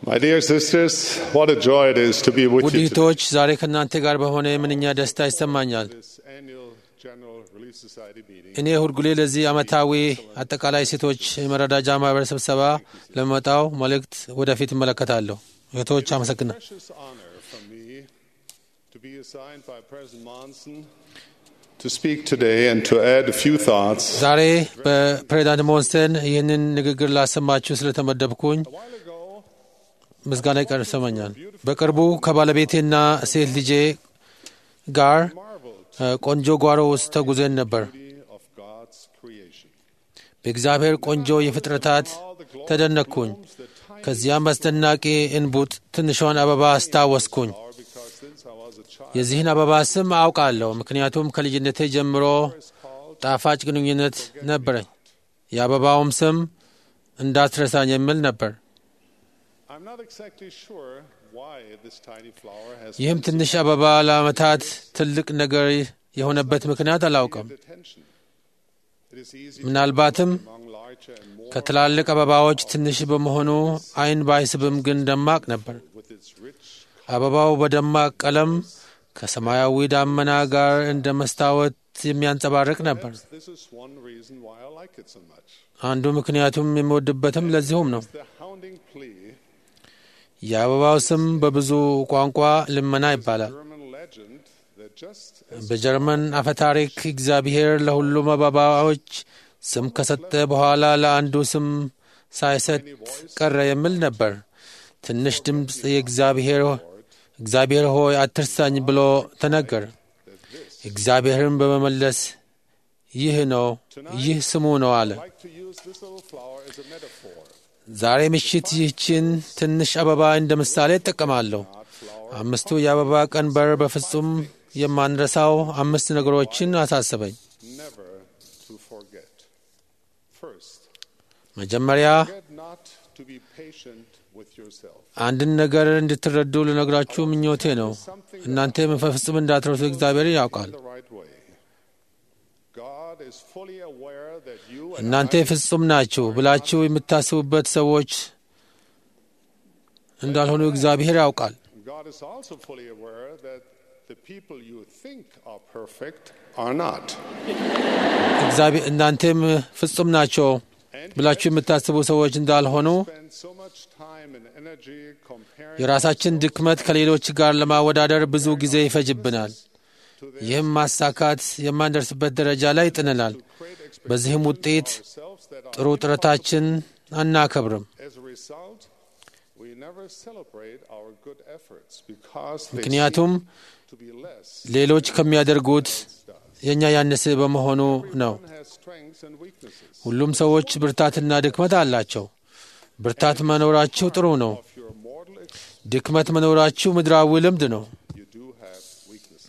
My dear sisters, what a joy it is to be with ውድ you today. እህቶች ዛሬ ከእናንተ ጋር በሆነ ምንኛ ደስታ ይሰማኛል። This annual General Relief Society meeting. እኔ ሁልጊዜ ለዚህ ዓመታዊ አጠቃላይ ሴቶች የመረዳጃ ማህበር ስብሰባ ለመጣው መልእክት ወደፊት እመለከታለሁ። እህቶች አመሰግናል። Precious honor for me to be assigned by President Monson to speak today and to add a few thoughts. ዛሬ በፕሬዚዳንት ሞንስተን ይህንን ንግግር ላሰማችሁ ስለተመደብኩኝ A while ago, ምስጋና ይቀር ይሰማኛል። በቅርቡ ከባለቤቴና ሴት ልጄ ጋር marveled እ፣ ቆንጆ ጓሮ ውስጥ ተጉዘን ነበር። the beauty of God's creation. በእግዚአብሔር ቆንጆ የፍጥረታት All the glory ተደነቅኩኝ። blooms the tiny ከዚያም አስደናቂ እንቡጥ ትንሿን አበባ አስታወስኩኝ። flower because since I was a child, የዚህን አበባ ስም አውቃለሁ፣ ምክንያቱም ከልጅነቴ ጀምሮ it's called ጣፋጭ ግንኙነት ነበረኝ። የአበባውም ስም እንዳትረሳኝ የሚል ነበር። I'm not exactly sure why this tiny flower has ይህም been ትንሽ አበባ ለዓመታት ትልቅ ነገር የሆነበት ምክንያት አላውቅም። so attention. It is easy to ምናልባትም among larger and more ከትላልቅ አበባዎች ትንሽ በመሆኑ ዓይን ባይስብም ግን ደማቅ ነበር። with its rich አበባው በደማቅ ቀለም ከሰማያዊ ዳመና ጋር እንደ መስታወት የሚያንጸባርቅ ነበር። This is one reason why I like it so much. አንዱ ምክንያቱም የሚወድበትም ለዚሁም ነው። The hounding plea, የአበባው ስም በብዙ ቋንቋ ልመና ይባላል። German legend that just as በጀርመን አፈታሪክ እግዚአብሔር ለሁሉም አበባዎች ስም ከሰጠ በኋላ ለአንዱ ስም ሳይሰጥ ቀረ የሚል ነበር። ትንሽ ድምፅ የእግዚአብሔር እግዚአብሔር ሆይ አትርሳኝ ብሎ ተነገር። እግዚአብሔርን በመመለስ ይህ ነው ይህ ስሙ ነው አለ። I like to use this little flower as a metaphor. ዛሬ ምሽት ይህችን ትንሽ አበባ እንደ ምሳሌ እጠቀማለሁ። Not flower, አምስቱ የአበባ ቀንበር በፍጹም የማንረሳው አምስት ነገሮችን አሳሰበኝ። never to forget. First, መጀመሪያ get not to be patient with yourself. አንድን ነገር እንድትረዱ ልነግራችሁ ምኞቴ ነው። እናንተ በፍጹም እንዳትረሱ እግዚአብሔር ያውቃል። The right way. God is fully aware that you and እናንተ I ፍጹም ናችሁ ብላችሁ የምታስቡበት ሰዎች እንዳልሆኑ እግዚአብሔር ያውቃል። God is also fully aware that the people you think are perfect are not. እግዚአብሔር እናንተም ፍጹም ናቸው ብላችሁ የምታስቡ ሰዎች እንዳልሆኑ Spend so much time and energy comparing የራሳችን ድክመት ከሌሎች ጋር ለማወዳደር ብዙ ጊዜ ይፈጅብናል። to the ይህም ማሳካት የማንደርስበት ደረጃ ላይ ይጥንናል። great በዚህም ውጤት ourselves that are ጥሩ ጥረታችን አናከብርም። as a result we never celebrate our good efforts because they ምክንያቱም seem to be less ሌሎች ከሚያደርጉት than us. የእኛ ያነሰ በመሆኑ ነው። Everyone has strengths and weaknesses. ሁሉም ሰዎች ብርታትና ድክመት አላቸው። ብርታት መኖራችሁ ጥሩ ነው። Of your mortal existence, ድክመት መኖራችሁ ምድራዊ ልምድ ነው። you do have weaknesses.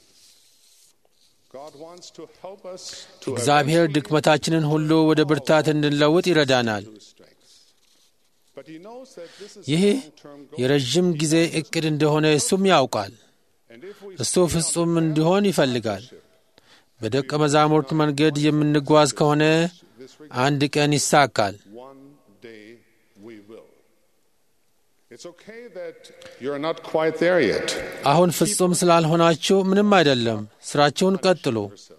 God wants to help us to እግዚአብሔር eventually ድክመታችንን ሁሉ ወደ ብርታት እንድንለውጥ ይረዳናል። to strengths. But he knows that this is ይህ a long-term goal. የረዥም ጊዜ እቅድ እንደሆነ እሱም ያውቃል። And if we እሱ ፍጹም እንዲሆን ይፈልጋል። በደቀ መዛሙርት መንገድ የምንጓዝ ከሆነ this regard, አንድ ቀን ይሳካል። one day we will. It's okay that you're not quite there yet. አሁን ፍጹም ስላልሆናችሁ ምንም አይደለም። ስራችሁን ቀጥሉ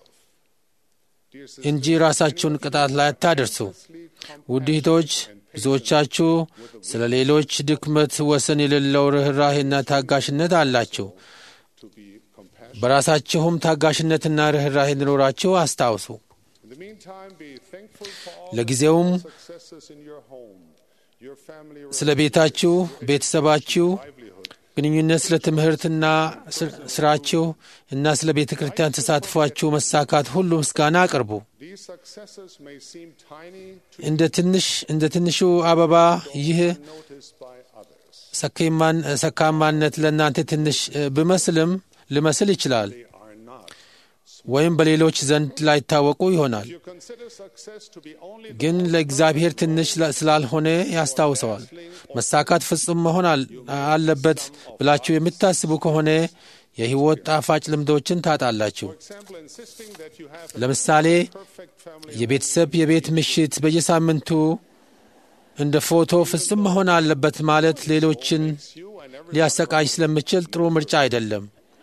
Dear sisters, እንጂ ራሳችሁን ቅጣት ላይ አታደርሱ። ውድ እህቶች፣ ብዙዎቻችሁ ስለ ሌሎች ድክመት ወሰን የሌለው ርኅራሄና ታጋሽነት አላችሁ። to be compassionate. በራሳችሁም ታጋሽነትና ርኅራሄ እንዲኖራችሁ አስታውሱ። In the meantime, be thankful for all ለጊዜውም the successes in your home, your family ስለ ቤታችሁ፣ ቤተሰባችሁ livelihood. ግንኙነት፣ ስለ ትምህርትና ስር- ስራችሁ እና ስለ ቤተ ክርስቲያን ተሳትፏችሁ መሳካት ሁሉ ምስጋና አቅርቡ። These successes may seem tiny to እንደ ትንሽ እንደ ትንሹ አበባ ይህ be noticed by others. ሰካማን- ሰካማነት ለእናንተ ትንሽ እ፣ ብመስልም ሊመስል ይችላል They are not. ወይም በሌሎች ዘንድ ላይታወቁ ይሆናል። If you consider success to be only the ግን ለእግዚአብሔር ትንሽ ላ- ስላልሆነ ያስታውሰዋል። መሳካት ፍጹም መሆን አል- አለበት ብላችሁ የምታስቡ ከሆነ የሕይወት ጣፋጭ ልምዶችን ታጣላችሁ። For example, insisting that you have a ለምሳሌ perfect family የቤተሰብ የቤት ምሽት በየሳምንቱ እንደ ፎቶ ፍጹም መሆን አለበት ማለት ሌሎችን you and every ሊያሰቃይ ስለሚችል ጥሩ ምርጫ አይደለም።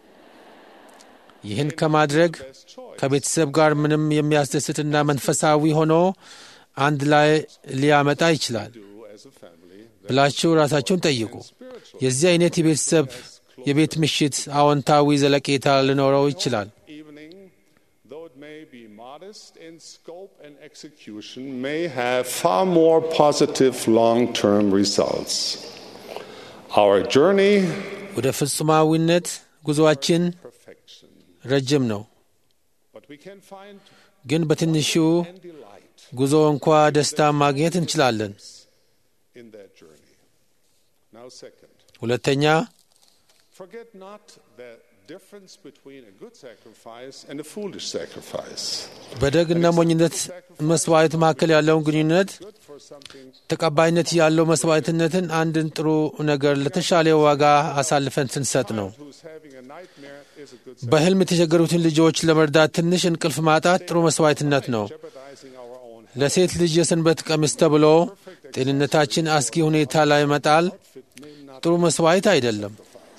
ይህን ከማድረግ best choice. ከቤተሰብ ጋር ምንም የሚያስደስትና መንፈሳዊ ሆኖ አንድ ላይ ሊያመጣ ይችላል Do as a family ብላችሁ ራሳችሁን ጠይቁ። spiritual የዚህ አይነት የቤተሰብ የቤት ምሽት አዎንታዊ ዘለቄታ ሊኖረው ይችላል። evening, though it may be modest in scope and execution, may have far more positive long-term results. Our journey, ወደ ፍጹማዊነት ጉዞአችን perfection, ረጅም ነው፣ but we can find ግን በትንሹ and delight ጉዞ እንኳ ደስታ ማግኘት እንችላለን። in that journey. Now, second, ሁለተኛ forget not the difference between a good sacrifice and a foolish sacrifice. በደግና ሞኝነት መስዋዕት መካከል ያለውን ግንኙነት Good for something ተቀባይነት ያለው መስዋዕትነትን አንድን ጥሩ ነገር ለተሻለ ዋጋ አሳልፈን ስንሰጥ ነው። who's having a nightmare is a good በሕልም የተቸገሩትን ልጆች ለመርዳት ትንሽ እንቅልፍ ማጣት ጥሩ መስዋዕትነት ነው። jeopardizing our own ለሴት ልጅ የሰንበት ቀሚስ ተብሎ ጤንነታችን አስጊ ሁኔታ ላይ መጣል fit may not ጥሩ መስዋዕት አይደለም።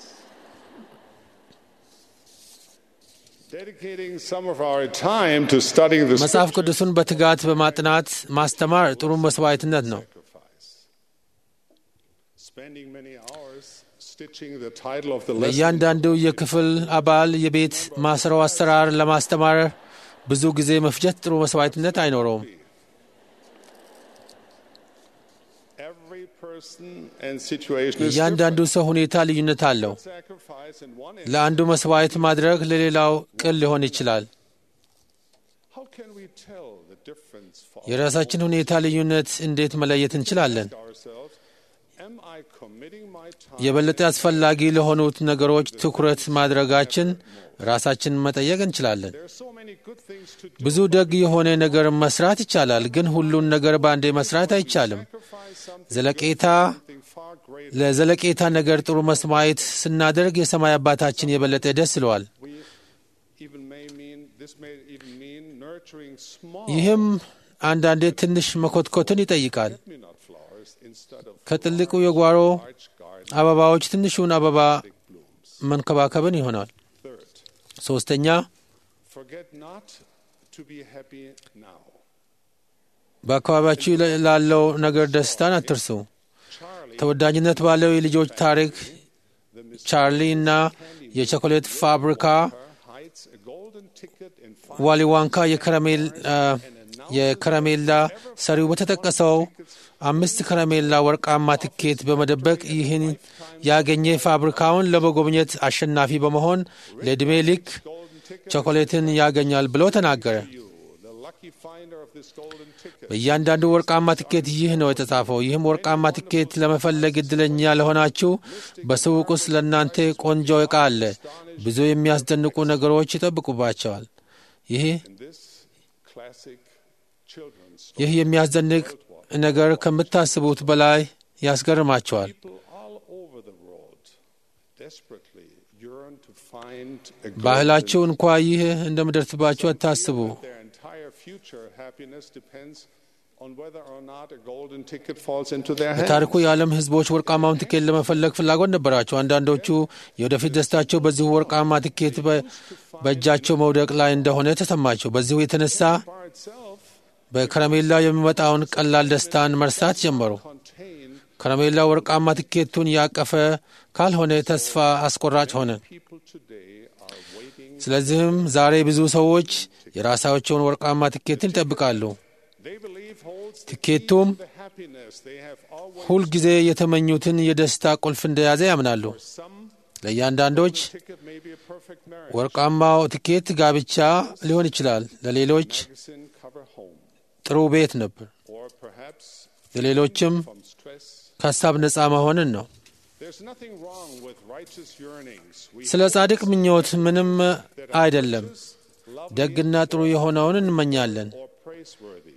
Dedicating some of our time to studying the መጽሐፍ scripture ቅዱሱን በትጋት በማጥናት ማስተማር ጥሩ መስዋዕትነት ነው። sacrifice. Spending many hours stitching the title of the lesson ለእያንዳንዱ የክፍል አባል የቤት ማስረው አሰራር ለማስተማር ብዙ ጊዜ መፍጀት ጥሩ መስዋዕትነት አይኖረውም። every person and situation is እያንዳንዱ ሰው ሁኔታ ልዩነት አለው። different. sacrifice in one ለአንዱ መስዋዕት ማድረግ ለሌላው ቅል ሊሆን ይችላል። how can we tell the difference for የራሳችን ሁኔታ ልዩነት እንዴት መለየት እንችላለን? ourselves am I committing my time የበለጠ አስፈላጊ ለሆኑት ነገሮች ትኩረት ማድረጋችን ራሳችንን መጠየቅ እንችላለን። there are so many good things to do ብዙ ደግ የሆነ ነገር መስራት ይቻላል፣ ግን ሁሉን ነገር በአንዴ መስራት አይቻልም። sacrifice something ዘለቄታ something far greater ለዘለቄታ ነገር ጥሩ መስዋዕት ስናደርግ የሰማይ አባታችን የበለጠ ደስ ይለዋል። we even may mean this may even mean nurturing small ይህም አንዳንዴ ትንሽ መኮትኮትን ይጠይቃል። me not flowers instead of ከትልቁ የጓሮ large garden አበባዎች ትንሹን አበባ blooms መንከባከብን ይሆናል። third ሶስተኛ forget not to be happy now በአካባቢያችሁ ላለው ነገር ደስታን አትርሱ። Charlie ተወዳጅነት ባለው የልጆች ታሪክ the Miss ቻርሊ እና የቸኮሌት ፋብሪካ hides a golden ticket in ዋሊ ዋንካ የከረሜል አ፣ የከረሜላ ሰሪው በተጠቀሰው አምስት ከረሜላ ወርቃማ ትኬት በመደበቅ ይህን ያገኘ ፋብሪካውን ለመጎብኘት አሸናፊ በመሆን ለዕድሜ ልክ golden ticket ቾኮሌትን ያገኛል ብሎ ተናገረ። you the lucky finder of this golden ticket በእያንዳንዱ ወርቃማ ትኬት ይህ ነው የተጻፈው። ይህም ወርቃማ ትኬት ለመፈለግ እድለኛ ለሆናችሁ በሱቅ ውስጥ ለእናንተ ቆንጆ ዕቃ አለ። ብዙ የሚያስደንቁ ነገሮች ይጠብቁባቸዋል። ይህ in this classic children's story ይህ የሚያስደንቅ ነገር ከምታስቡት በላይ ያስገርማቸዋል። people all over the world desperately yearn to find a golden ባህላችሁ እንኳ ይህ እንደምደርስባችሁ አታስቡ። Their entire future happiness depends on whether or not a golden ticket falls into their hands. በታሪኩ የዓለም ሕዝቦች ወርቃማውን ትኬት ለመፈለግ ፍላጎት ነበራቸው። አንዳንዶቹ የወደፊት ደስታቸው በዚሁ ወርቃማ ትኬት በ- በእጃቸው መውደቅ ላይ እንደሆነ ተሰማቸው። በዚሁ የተነሳ Bar itself በከረሜላ የሚመጣውን ቀላል ደስታን መርሳት ጀመሩ። contain ከረሜላ ወርቃማ ትኬቱን ያቀፈ ካልሆነ ተስፋ አስቆራጭ ሆነ። people today are waiting. ስለዚህም ዛሬ ብዙ ሰዎች የራሳቸውን ወርቃማ ትኬትን ይጠብቃሉ። They believe holds the key ትኬቱም to the happiness they have always. ሁልጊዜ የተመኙትን የደስታ ቁልፍ እንደያዘ ያምናሉ። Some ለእያንዳንዶች ticket may be a perfect marriage. ወርቃማው ትኬት ጋብቻ ሊሆን ይችላል። ለሌሎች Magazine cover home, ጥሩ ቤት ነበር። or perhaps ለሌሎችም from stress. ከሀሳብ ነፃ መሆንን ነው። There's nothing wrong with righteous yearnings. We ስለ ጻድቅ ምኞት ምንም that are አይደለም። righteous, lovely, ደግና ጥሩ የሆነውን እንመኛለን። or praiseworthy.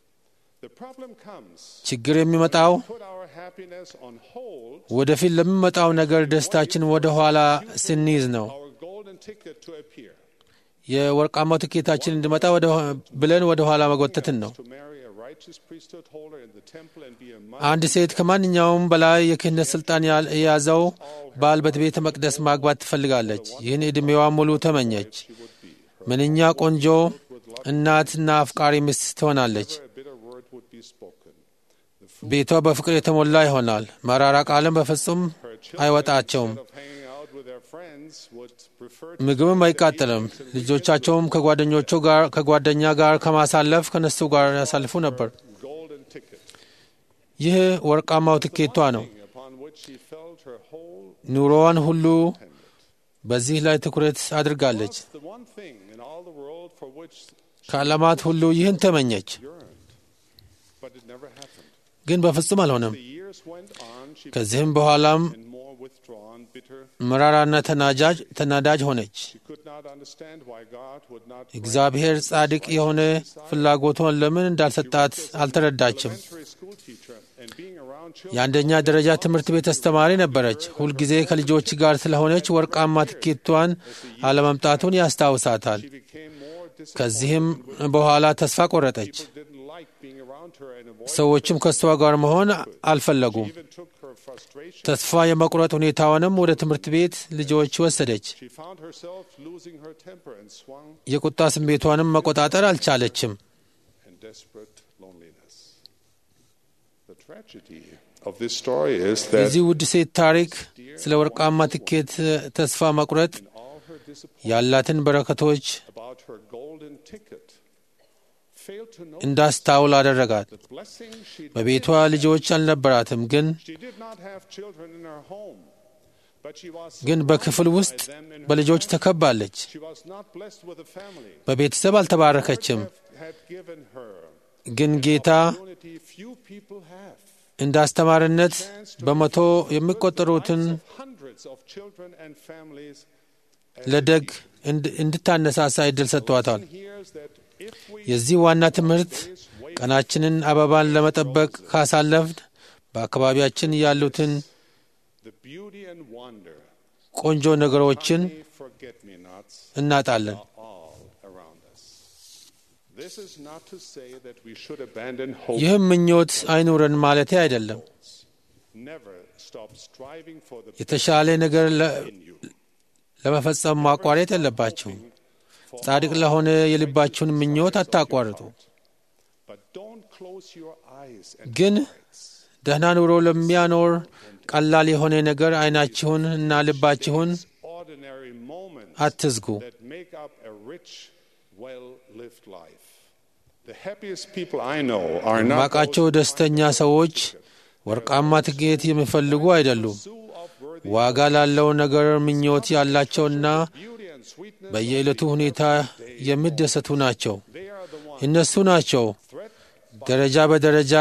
The problem comes ችግር የሚመጣው put our happiness on hold, ወደፊት ለሚመጣው ነገር ደስታችን ወደ ኋላ ስንይዝ ነው። our golden ticket to appear, የወርቃማው ትኬታችን እንዲመጣ ወደ ብለን ወደ ኋላ መጎተትን ነው። to marry a righteous righteous priesthood holder in the temple and be a አንድ ሴት ከማንኛውም በላይ የክህነት ሥልጣን ያል- የያዘው ባል በቤተ መቅደስ ማግባት ትፈልጋለች። ይህን ዕድሜዋ ሙሉ ተመኘች። ምንኛ ቆንጆ እናትና አፍቃሪ ሚስት ትሆናለች። a bitter word would be spoken. ቤቷ በፍቅር የተሞላ ይሆናል። መራራ ቃልም በፍጹም አይወጣቸውም። Of hanging out with their friends would prefer to ምግብም አይቃጠልም። ልጆቻቸውም ከጓደኞቹ ጋር ከጓደኛ ጋር ከማሳለፍ ከነሱ ጋር ያሳልፉ ነበር። golden ticket ይህ ወርቃማው ትኬቷ ነው። upon which she felt her whole ኑሮዋን ሁሉ በዚህ ላይ ትኩረት አድርጋለች። was the one thing in all the world for which ከዓለማት ሁሉ ይህን ተመኘች፣ yearned. But it never happened. ግን በፍጹም አልሆነም። The years went on, she ከዚህም በኋላም became more withdrawn, bitter. መራራና ተናጃጅ ተናዳጅ ሆነች። She could not understand why God would not grant እግዚአብሔር ጻድቅ የሆነ ፍላጎቷን ለምን እንዳልሰጣት አልተረዳችም። elementary school teacher and being around children. የአንደኛ ደረጃ ትምህርት ቤት አስተማሪ ነበረች። ሁልጊዜ ከልጆች ጋር ስለሆነች ወርቃማ ትኬቷን አለመምጣቱን ያስታውሳታል። She became more disappointed. ከዚህም በኋላ ተስፋ ቆረጠች። People didn't like being around her and avoided ሰዎችም ከእሷ ጋር መሆን አልፈለጉም። even took her frustration. ተስፋ የመቁረጥ ሁኔታዋንም ወደ ትምህርት ቤት ልጆች ወሰደች። She found herself losing her temper and swung የቁጣ ስሜቷንም መቆጣጠር አልቻለችም። in desperate loneliness. The tragedy of this story is that የዚህ ውድ ሴት ታሪክ ስለ ወርቃማ ትኬት ተስፋ መቁረጥ in all her disappointment ያላትን በረከቶች about her golden ticket, failed to know እንዳስታውል አደረጋት። the blessing she በቤቷ ልጆች አልነበራትም፣ ግን She did not have children in her home, but she was ግን በክፍል surrounded ውስጥ by them in her በልጆች family. ተከባለች። She was not blessed with a family. በቤተሰብ አልተባረከችም፣ Lord had given her ግን ጌታ opportunity few people have. እንደ አስተማሪነት Chance to በመቶ influence the የሚቆጠሩትን lives of hundreds of children and families as ለደግ she እንድ- እንድታነሳሳ እድል ሰጥቷታል። hears that if we የዚህ ዋና ትምህርት ቀናችንን አበባን ለመጠበቅ ካሳለፍን በአካባቢያችን ያሉትን the beauty and wonder, ቆንጆ ነገሮችን forget me nots እናጣለን። all around us. This is not to say that we should abandon hope. ይህም ምኞት አይኑረን ማለቴ አይደለም። Never stop striving for the የተሻለ ነገር ለ- in you. ለመፈጸም ማቋረጥ የለባችሁም። ጻድቅ ለሆነ የልባችሁን ምኞት አታቋርጡ። But don't close your eyes and ግን ደህና ኑሮ ለሚያኖር ቀላል የሆነ ነገር አይናችሁን እና ልባችሁን ordinary moments አትዝጉ። that make up a rich, well-lived life. The happiest people I know are not ማቃቸው ደስተኛ ሰዎች ወርቃማ ትኬት የሚፈልጉ አይደሉም። those of worthy ዋጋ ላለው ነገር ምኞት ያላቸውና beauty and sweetness. በየዕለቱ ሁኔታ የሚደሰቱ ናቸው። They are the ones እነሱ ናቸው threat ደረጃ በደረጃ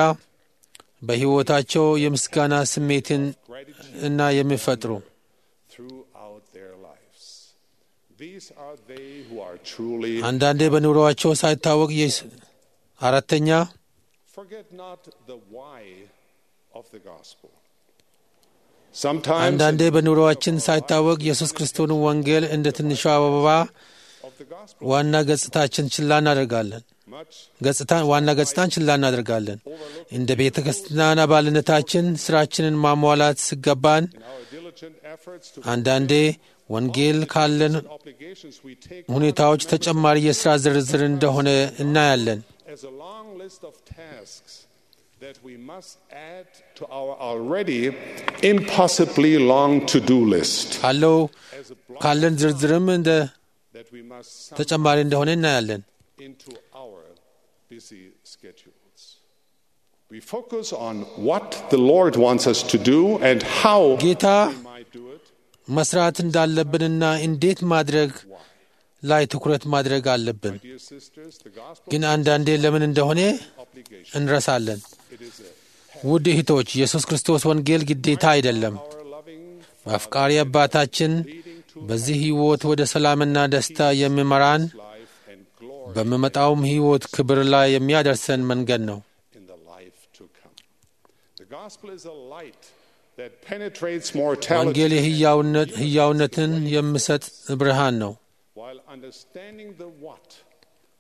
በሕይወታቸው የምስጋና ስሜትን እና የሚፈጥሩ throughout their lives. These are they who are truly. አንዳንዴ በኑሮአቸው ሳይታወቅ የስ- አራተኛ Forget not the why of the gospel. Sometimes አንዳንዴ በኑሮአችን ሳይታወቅ ኢየሱስ ክርስቶስን ወንጌል እንደ ትንሿ አበባ of the gospel, ዋና ገጽታችን ችላ እናደርጋለን። much ገጽታ ዋና ገጽታን ችላ እናደርጋለን። እንደ ቤተ ክርስቲያን አባልነታችን ስራችንን ማሟላት ሲገባን in our diligent efforts to አንዳንዴ ወንጌል ካለን obligations we take ሁኔታዎች ተጨማሪ የሥራ ዝርዝር እንደሆነ እናያለን። as a long list of tasks that we must add to our already impossibly long to-do list. ካለው As a block ካለን ዝርዝርም እንደ that we must sum ተጨማሪ እንደሆነ እናያለን። into our busy schedules. We focus on what the Lord wants us to do and how ጌታ we might do it. መስራት እንዳለብንና እንዴት ማድረግ ላይ ትኩረት ማድረግ አለብን። Dear sisters, the gospel ግን አንዳንዴ ለምን እንደሆነ obligation. እንረሳለን። It is a ውድ እህቶች፣ ኢየሱስ ክርስቶስ ወንጌል ግዴታ አይደለም። our loving በአፍቃሪ አባታችን በዚህ ሕይወት ወደ ሰላምና ደስታ የሚመራን life and glory በሚመጣውም ሕይወት ክብር ላይ የሚያደርሰን መንገድ ነው። in the life to come. The gospel is a light that penetrates mortality ወንጌል የሕያውነት ሕያውነትን የሚሰጥ ብርሃን ነው። while understanding the what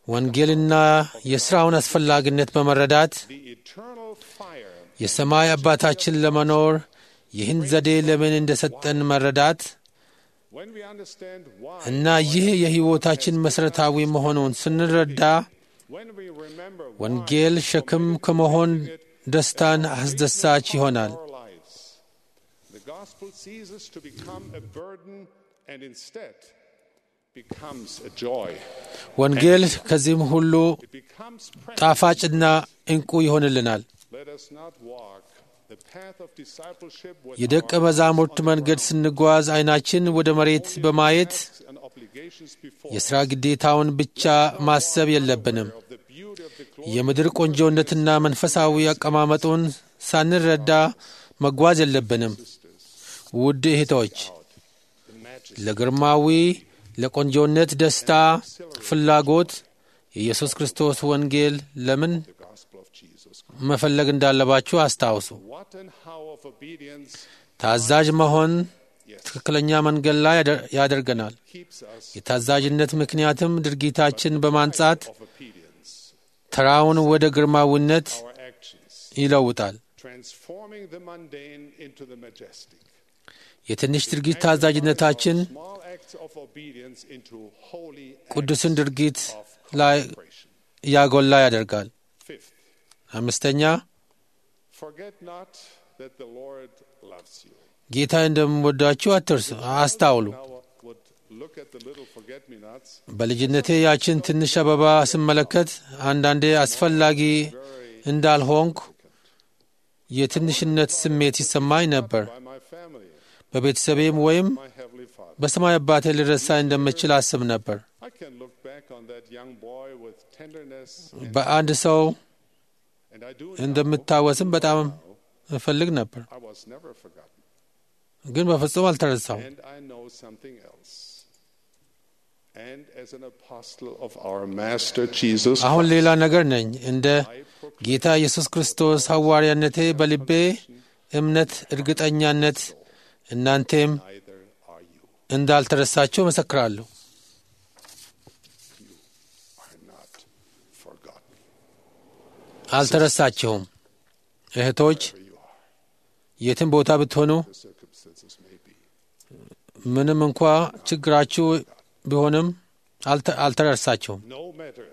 ወንጌልና የሥራውን አስፈላጊነት በመረዳት the eternal fire የሰማይ አባታችን ለመኖር ይህን ዘዴ ለምን እንደሰጠን መረዳት when we understand why እና ይህ የሕይወታችን መሠረታዊ መሆኑን ስንረዳ when we remember why ወንጌል ሸክም ከመሆን ደስታን አስደሳች ይሆናል። our lives the gospel ceases to become a burden and instead becomes a joy ወንጌል ከዚህም ሁሉ it becomes precious ጣፋጭና ዕንቁ ይሆንልናል። let us not walk the path of discipleship with የደቀ our መዛሙርት መንገድ ስንጓዝ ዓይናችን ወደ መሬት በማየት tasks and obligations before የሥራ ግዴታውን ብቻ ማሰብ የለብንም። of the beauty of the glory የምድር ቆንጆነትና መንፈሳዊ አቀማመጡን ሳንረዳ መጓዝ የለብንም። ውድ እህቶች the majesty ለግርማዊ ለቆንጆነት ደስታ ፍላጎት የኢየሱስ ክርስቶስ ወንጌል ለምን of the gospel of Jesus መፈለግ እንዳለባችሁ አስታውሱ። what and how of obedience ታዛዥ መሆን ትክክለኛ መንገድ ላይ ያደ- ያደርገናል። keeps us የታዛዥነት ምክንያትም ድርጊታችን በማንጻት of obedience ተራውን ወደ ግርማዊነት our actions ይለውጣል። transforming the mundane into the majestic የትንሽ ድርጊት ታዛዥነታችን small acts of obedience into holy ቅዱስን ድርጊት of ላይ consecration ያጎላ ያደርጋል። fifth አምስተኛ forget not that the lord loves you ጌታ እንደምወዳችሁ አትርሱ፣ አስታውሉ። now would look at the little forget me nots በልጅነቴ ያችን ትንሽ አበባ ስመለከት አንዳንዴ አስፈላጊ እንዳልሆንኩ የትንሽነት ስሜት ይሰማኝ ነበር። by my family በቤተሰቤም ወይም my heavenly father በሰማይ አባቴ ልረሳ እንደምችል አስብ ነበር። i can look back on that young boy with tenderness and, በአንድ ሰው and i do እንደምታወስም በጣም እፈልግ ነበር፣ i was never forgotten ግን በፍጹም አልተረሳው። and i know something else and as an apostle of our master jesus አሁን Christ, ሌላ ነገር ነኝ። እንደ I proclaim ጌታ ኢየሱስ ክርስቶስ ሐዋርያነቴ በልቤ እምነት፣ እርግጠኛነት እናንቴም neither are you እንዳልተረሳችሁ መሰክራለሁ። are not forgotten አልተረሳችሁም። እህቶች where you are የትም ቦታ ብትሆኑ the circumstances may be ምንም እንኳ ችግራችሁ ቢሆንም አልተ- አልተረሳችሁም። no matter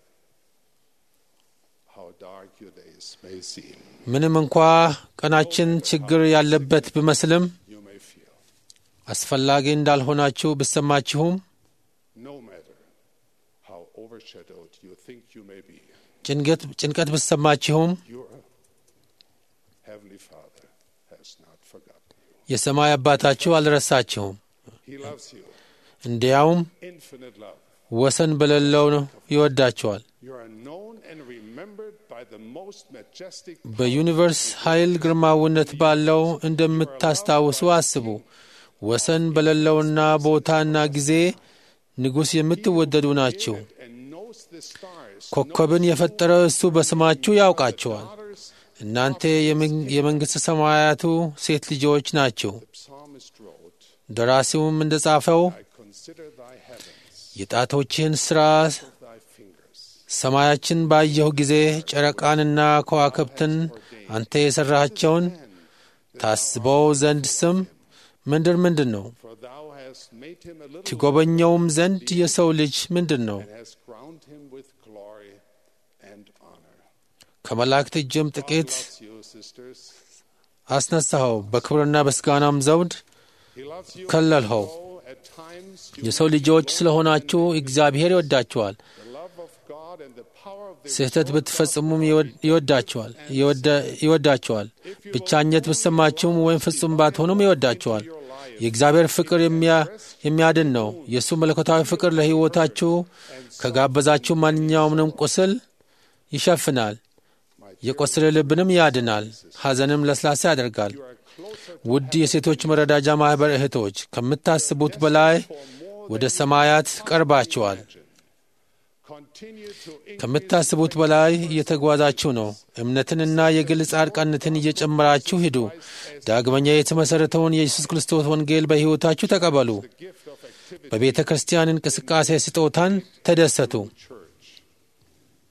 how dark your days may seem ምንም እንኳ ቀናችን ችግር ያለበት ቢመስልም you may feel አስፈላጊ እንዳልሆናችሁ ብሰማችሁም no matter how overshadowed you think you may be ጭንቀት ጭንቀት ብሰማችሁም your heavenly father has not forgotten you የሰማይ አባታችሁ አልረሳችሁም። he loves you እንዲያውም infinite love ወሰን በሌለው ነው ይወዳችኋል። you are known and remembered by the most majestic በዩኒቨርስ ኃይል ግርማዊነት ባለው እንደምታስታውሱ አስቡ። ወሰን በሌለውና ቦታና ጊዜ ንጉሥ የምትወደዱ ናችሁ። and knows the stars ኮከብን የፈጠረ እሱ በስማችሁ ያውቃችኋል። daughters እናንተ የመን- የመንግሥተ ሰማያቱ ሴት ልጆች ናችሁ። psalmist wrote ደራሲውም እንደ ጻፈው I consider thy heavens የጣቶችህን ሥራ thy fingers ሰማያችን ባየሁ ጊዜ ጨረቃንና ከዋክብትን አንተ የሠራሃቸውን ታስበው ዘንድ ስም ምንድር ምንድን ነው? for thou hast made him a little ትጎበኘውም ዘንድ የሰው ልጅ ምንድን ነው? and hast crowned him with glory and honor ከመላእክት እጅም ጥቂት loves you sisters አስነሳኸው፣ በክብርና በስጋናም ዘውድ he loves you ከለልኸው። though at times you የሰው ልጆች ስለሆናችሁ እግዚአብሔር ይወዳችኋል። the love of God and the power of the ስህተት ብትፈጽሙም ይወድ- ይወዳችኋል ይወደ- ይወዳችኋል። ብቻኘት ብትሰማችሁም ወይም ፍጹም ባትሆኑም ይወዳችኋል። የእግዚአብሔር ፍቅር የሚያ- የሚያድን ነው። የእሱ መለኮታዊ ፍቅር ለሕይወታችሁ ከጋበዛችሁ ማንኛውንም ቁስል ይሸፍናል። የቆሰለ ልብንም ያድናል፣ ሐዘንም ለስላሳ ያደርጋል። ውድ የሴቶች መረዳጃ ማኅበር እህቶች ከምታስቡት በላይ ወደ ሰማያት ቀርባችኋል። continue to ከምታስቡት በላይ እየተጓዛችሁ ነው። እምነትንና የግል ጻድቃነትን እየጨመራችሁ ሂዱ። ዳግመኛ የተመሠረተውን የኢየሱስ ክርስቶስ ወንጌል በሕይወታችሁ ተቀበሉ። gift of activity በቤተ ክርስቲያን እንቅስቃሴ ስጦታን ተደሰቱ። church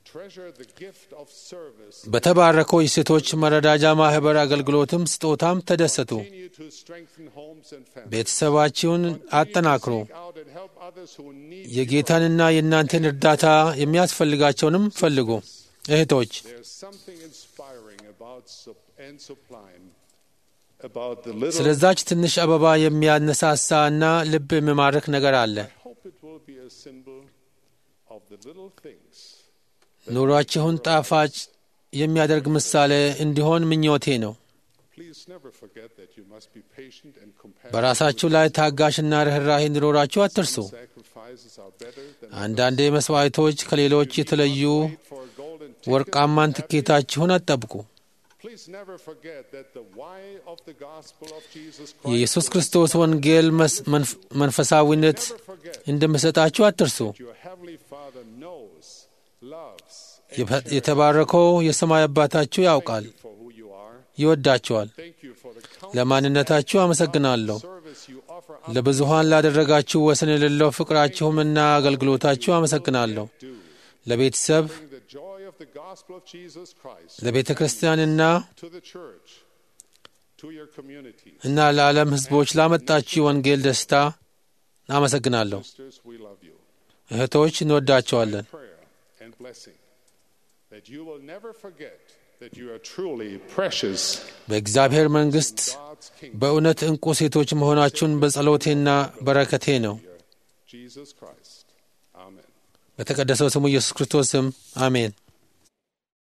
treasure the gift of service. በተባረከው የሴቶች መረዳጃ ማኅበር አገልግሎትም ስጦታም ተደሰቱ። Continue to strengthen homes and families. ቤተሰባችሁን አጠናክሩ። Seek out and help others who need የጌታንና የእናንተን እርዳታ የሚያስፈልጋቸውንም ፈልጉ። እህቶች There's something inspiring about sup- and sublime about the little. ስለዛች ትንሽ አበባ የሚያነሳሳ እና ልብ የሚማርክ ነገር አለ። I hope it will be a symbol of the little things. ኑሯችሁን ጣፋጭ የሚያደርግ ምሳሌ እንዲሆን ምኞቴ ነው። Please never forget that you must be patient and compassionate. በራሳችሁ ላይ ታጋሽና ርኅራሄ እንዲኖራችሁ አትርሱ። Sacrifices are better than አንዳንዴ መስዋዕቶች ከሌሎች የተለዩ wait for a golden ticket. ወርቃማን ትኬታችሁን አጠብቁ። Please never forget that the why of the gospel of Jesus የኢየሱስ Christ. ክርስቶስ ወንጌል መስ- መንፍ- መንፈሳዊነት Never forget እንደምሰጣችሁ አትርሱ። your heavenly Father knows, loves, and የፈ- የተባረከው የሰማይ አባታችሁ ያውቃል፣ you for who you are. ይወዳችኋል። Thank you for the countless ለማንነታችሁ አመሰግናለሁ። service you offer ለብዙሃን ላደረጋችሁ ወሰን የሌለው ፍቅራችሁምና አገልግሎታችሁ አመሰግናለሁ። do. ለቤተሰብ፣ Bring the joy of the gospel of Jesus Christ ለቤተ ክርስቲያንና to the church, to your community. እና ለዓለም ሕዝቦች ላመጣችሁ ወንጌል ደስታ አመሰግናለሁ። Sisters, we love you. እህቶች እንወዳቸዋለን። Prayer and blessing that you will never forget that you are truly precious በእግዚአብሔር መንግሥት God's kingdom. በእውነት ዕንቁ ሴቶች መሆናችሁን በጸሎቴና በረከቴ ነው። Jesus Christ. Amen. በተቀደሰው ስሙ ኢየሱስ ክርስቶስ ስም አሜን።